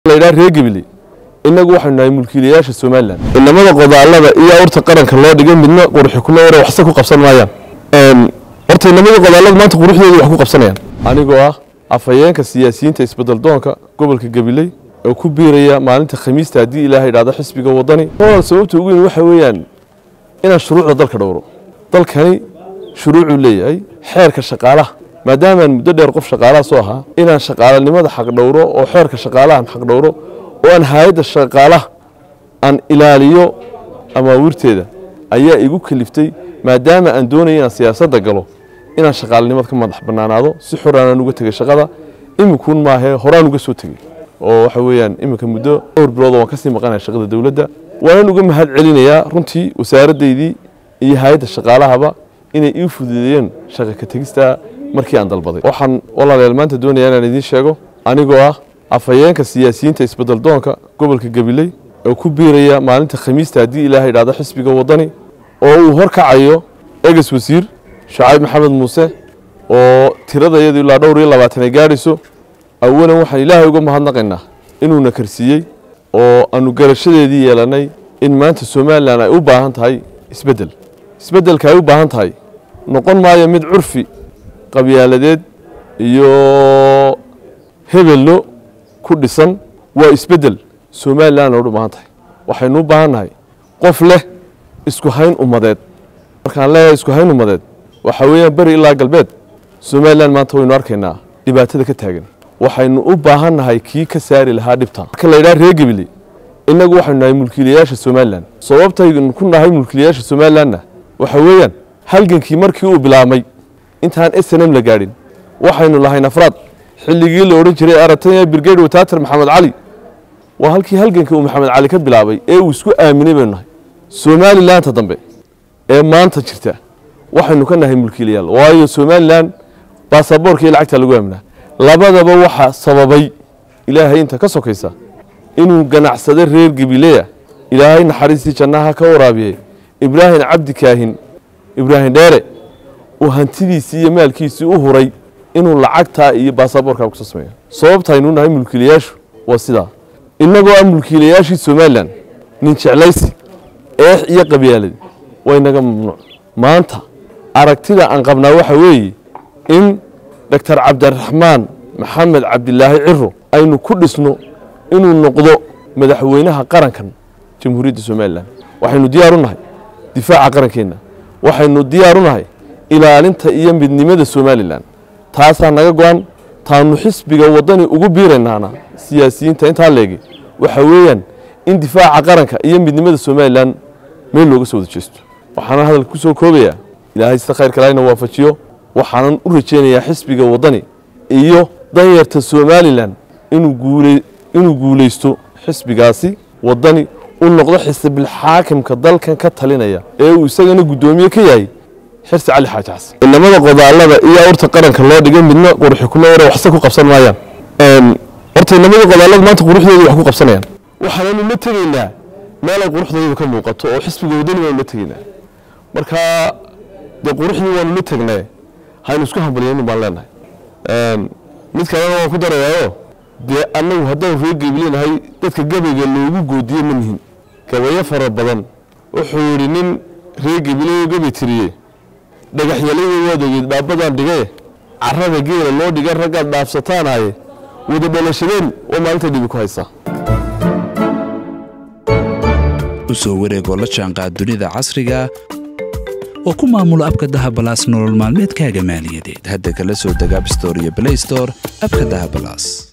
laydhaha reer gebile innagu waxaynu nahay mulkiilayaasha somalilan inamada qodaalada iyo awrta qaranka loo dhigay midna qurxi kuma yare waxse ku qabsan maayaan horta inamada qodaalada maanta quruxdooda wax ku qabsanayaan anigoo ah afhayeenka siyaasiyiinta isbeddeldoonka gobolka gabiley oo ku biiraya maalinta khamiista haddii ilaahay idhaahdo xisbiga waddani oo sababta ugu weyn waxa weeyaan inaan shuruucda dalka dhowro dalkani shuruucuu leeyahay xeerka shaqaalaha maadaamaan muddo dheer qof shaqaalaha soo ahaa inaan shaqaalanimada xaq dhowro oo xeerka shaqaalahan xaq dhowro oo aan hay-adda shaqaalaha aan ilaaliyo amaawirteeda ayaa igu kaliftay maadaama aan doonaya inaan siyaasadda galo inaan shaqaalanimada ka madax bannaanaado si xoraanaan uga tegay shaqada imikuun maahee horaan uga soo tegey oo waxa weeyaan iminka muddo dhowr bilood waan kasii maqanaya shaqada dowladda waanan uga mahad celinayaa runtii wasaaradaydii iyo hay-adda shaqaalahaba inay ii fududeeyeen shaqa ka tegista markii aan dalbaday waxaan walaalayaal maanta doonaya inaan idiin sheego anigoo ah afhayeenka siyaasiyiinta isbeddeldoonka gobolka gabiley oo ku biiraya maalinta khamiista haddii ilaahay idhaahdo xisbiga waddani oo uu horkacayo eges wasiir shacayb maxamed muuse oo tirada iyadu ilaa dhowr iyo labaatan ay gaadhayso awalan waxaan ilaahay uga mahadnaqaynaa inuuna karsiiyey oo aanu garashadeedii yeelannay in maanta somalilan ay u baahan tahay isbeddel isbeddelka ay u baahan tahay noqon maayo mid curfi qabyaaladeed iyo hebello ku dhisan waa isbeddel somalilan oo u baahan tahay waxaynu u baahan nahay qof leh isku hayn ummadeed markaan leeyahay isku hayn ummadeed waxaa weeyaan beri ilaa galbeed somalilan maanta waynu arkaynaa dhibaatada ka taagan waxaynu u baahan nahay kii ka saari lahaa dhibta marka laydhaha reer gebile innagu waxaynu nahay mulkiilayaasha somalilan sababtaynu ku nahay mulkiilayaasha somalilanna waxa weeyaan halgankii markii uu bilaabmay intaan s n m la gaadhin waxaynu lahayn afraad xilligii la odhan jiray aratanya brigade wataatar maxamed cali waa halkii halganka uu maxamed cali ka bilaabay ee uu isku aaminay baynu nahay somalilaanta dambe ee maanta jirta waxaynu ka nahay mulkiilayaal waayo somalilan baasaboorka iyo lacagta lagu aaminaa labadaba waxaa sababay ilaahay inta ka sokaysa inuu ganacsado reer gabileya ilaahay naxariistii jannaha ka waraabiyey ibraahim cabdi kaahin ibraahim dheere uu hantidiisii iyo maalkiisii u huray inuu lacagtaa iyo baasaboorkaa kusoo sameeyo sababta aynu nahay mulkiilayaashu waa sidaa innagoo ah mulkiilayaashii somalilan nin jeclaysi eex iyo qabyaalad waa inaga mamnuuc maanta aragtida aan qabnaa waxa weeye in doctor cabdiraxmaan maxamed cabdilaahi ciro aynu ku dhisno inuu noqdo madaxweynaha qarankan jamhuuriyadda somalilan waxaynu diyaar u nahay difaaca qarankeenna waxaynu diyaar u nahay ilaalinta iyo midnimada somalilan taasaa naga go-an taanu xisbiga waddani ugu biiraynaana siyaasiyiinta intaa leegi waxa weeyaan in difaaca qaranka iyo midnimada somalilan meel looga soo wada jeesto waxaana hadalka ku soo koobayaa ilaahay sida khayrka laayna waafajiyo waxaanan u rajaynayaa xisbiga waddani iyo danyarta somalilan inuu guulaysto xisbigaasi waddani u noqdo xisbilxaakimka dalkan ka talinaya ee uu isagana guddoomiye ka yahay xirsi cali xaaji xasan inamada qodaalada iyo awrta qaranka loo dhigay midna qurxi kuma yare waxse ku qabsan maayaan horta inamada qodaalada maanta quruxdooda wax ku qabsanayaan waxaananu la tegaynaa meel ay quruxdooda ka muuqato oo xisbiga waddani waanu la tegaynaa marka dee quruxdii waanu la tegnay haynu isku hambaliyaynin baan leenahay mid kalena waan ku darayaayo dee annagu haddaan reer gebilinahay dadka gabayga loogu goodiye ma nihin gabayo fara badan wuxuu yidhi nin reer gebileyo gabay tiriye dhagaxyalayda waad ogeed dhaabadaan dhigaye carrada geela loo dhiga raggaad dhaafsataanaye wada dhalashadeen oo maalinta dhibi ku haysaa u soo wareegoo la jaanqaad dunida casriga oo ku maamulo abka dahabalaas nolol maalmeedkaaga maaliyadeed hadda kala soo deg abstore iyo blaystore abka dahabalaas